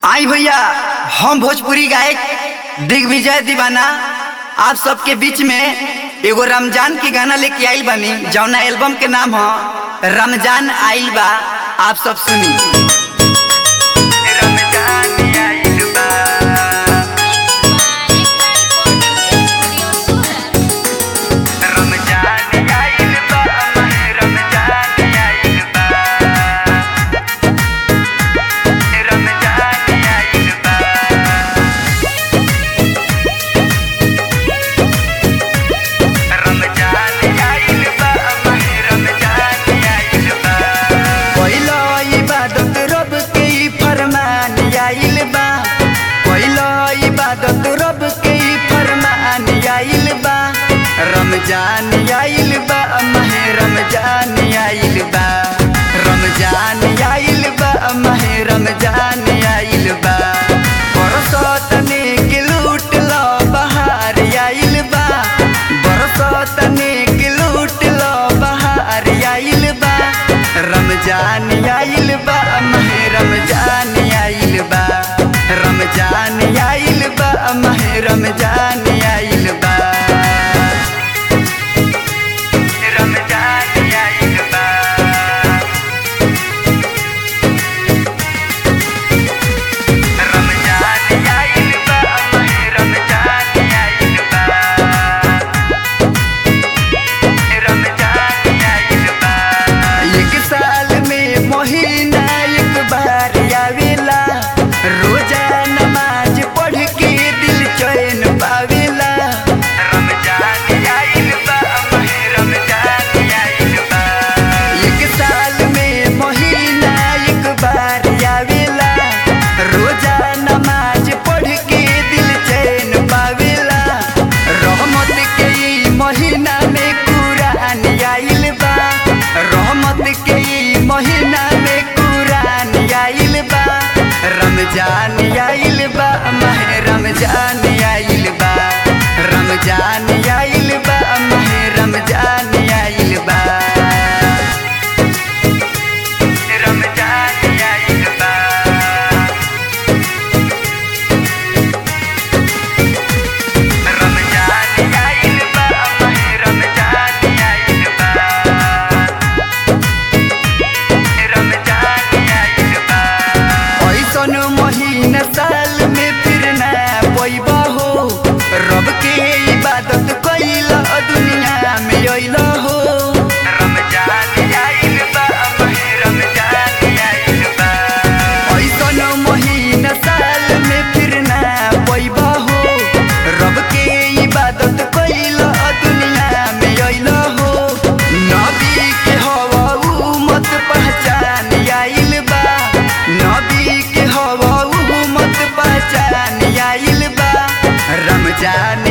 आई भैया हम भोजपुरी गायक दिग्विजय दीवाना आप सबके बीच में एगो रमजान के गाना लेके आइल बानी जौना एल्बम के नाम ह रमजान आइल बा आप सब सुनी रमजान आइल बा रमजान आइल बा रमजान आइल बा रमजान आइल बा रमजान आइल बा रमजान आइल बा पहिलो इबादत रब के ई फरमान आइल बा पहिलो इबादत रब के ई फरमान आइल बा रमजान आइल बा महे रमजान आइल बा रमजान आइल बा महे रमजान आइल बा बरसत नेक लूट लो बहार आइल बा बरसत नेक लूट लो बहार आइल बा रमजान आइल बा महे रमजान आइल बा रमजान आइल बा महे रमजान आइल बा रमजान आइल बा रमजान आइल बा महे रमजान आइल बा रमजान आइल बा एक साल में महीना एक बार आवेला रोजा नमाज पढ़ के दिल चैन पावेला रमजान आइल बा महे रमजान आइल बा एक साल में महीना एक बार आवेला रोजा नमाज पढ़ के दिल चैन पावेला रहमत के ई महीना में कुरान आइल बा रहमत के ई महीना में कुरान आइल बा रमजान आइल बा महे रमजान आइल बा रमजान आइल बा महे रमजान आइल बा रमजान आइल बा रमजान आइल बा महे रमजान आइल बा रमजान आइल बा ऐसन महीना साल में फिर ना पैबा हो रब के इबादत कैला दुनिया में अइला हो रमजान आइल बा महे रमजान आइल बा ऐसन महीना साल में फिर ना पैबा हो रब के इबादत कैला दुनिया में अइला हो नबी के हवा उमत पहचान आइल बा नबी के हवा उमत पहचान आइल बा रमजान